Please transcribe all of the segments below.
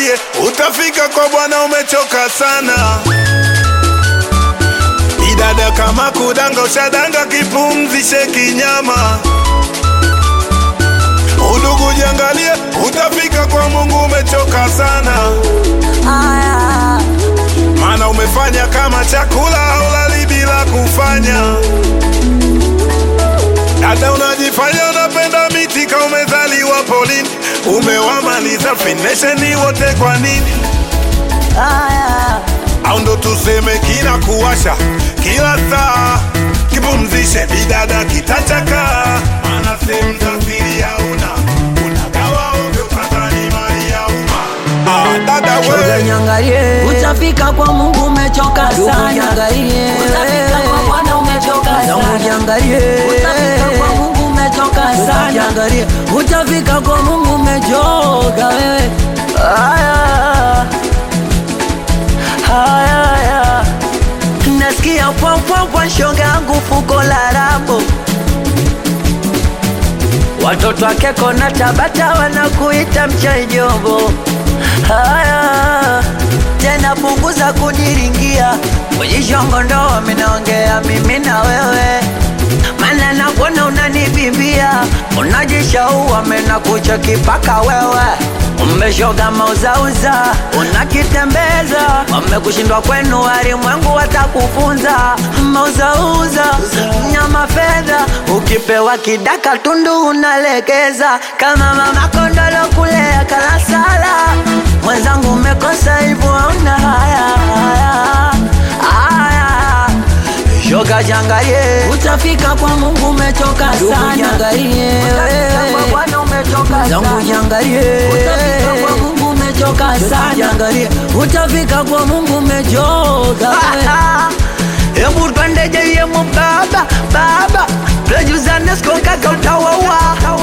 jiangalie, utafika kwa Bwana umechoka sana. Idada kama kudanga, ushadanga, kipumzishe kinyama. Udugu jiangalie, utafika kwa Mungu umechoka sana, Aya, maana umefanya kama chakula haulali bila kufanya. Dada unajifanya unapenda miti ka umezaliwa polini, umewamaliza finesheni wote kwa nini? aya, au ndo tuseme kila kuwasha kila saa kipumzishe bidada kitachaka maana sehemu za siri hauna unagawa ovyo kadhani mali ya umma ah, dada shoga we niangalie, Utafika kwa Mungu umechoka ndugu sana. niangalie, Utafika kwa Bwana umechoka zangu sana. niangalie, Utafika kwa Mungu umechoka Ndugu sana. niangalie, utafika kwa Mungu umechoka wewe. Aya, aya, aya. Nasikia pwampwampwa shoga yangu fuko la rambo watoto wake kona Tabata wanakuita mchaijombo. Haya tena, punguza kuniringia kujishongo, ndo minaongea mimi na wewe, mana nakuona unanivimbia, unajishaua mena kucha kipaka wewe umeshoga mauzauza, unakitembeza wamekushindwa kwenu, walimwengu watakufunza mauzauza nyama fedha, ukipewa kidaka tundu unalegeza kama mama kondolo kulea kalasala. Mwenzangu umekosa hivyo, hauna haya haya haya, shoga jangalie, Utafika kwa Mungu umechoka ndugu sana. jangalie, Utafika kwa Bwana umechoka zangu sana. jangalie, Utafika kwa Mungu umechoka sana. Jangalie, utafika kwa Mungu umechoka Hebu twende jeyemo baba baba, twejuzane siku kaka utawawa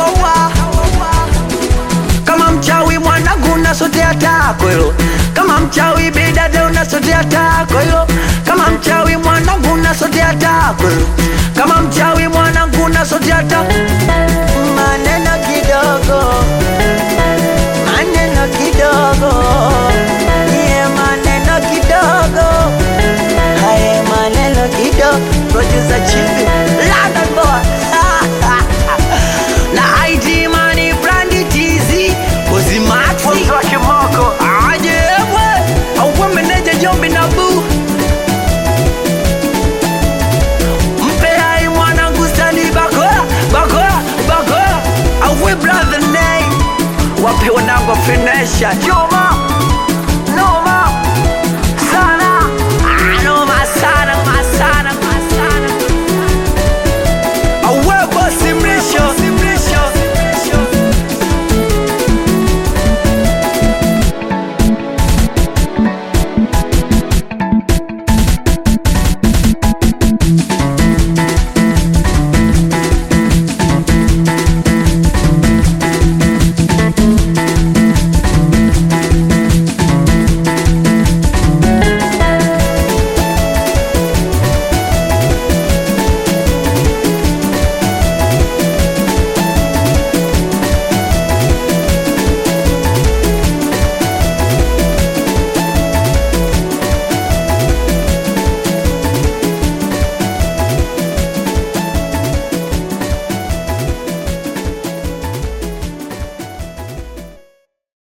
kama mchawi mwanangu unasotea tako hilo, kama mchawi bidada unasotea tako hilo, kama mchawi mwanangu unasotea tako hilo, kama mchawi mwanangu unasotea tako maneno kidogo maneno kidogo ye maneno kidogo haye maneno kidogo producer chibi London boy na ID money brandi tizi kuzimaxi wa kimoko aje we au meneja jombi na boo mpe hai mwanangu stani bakola bakola bakola au we brother name wape wanangu finesha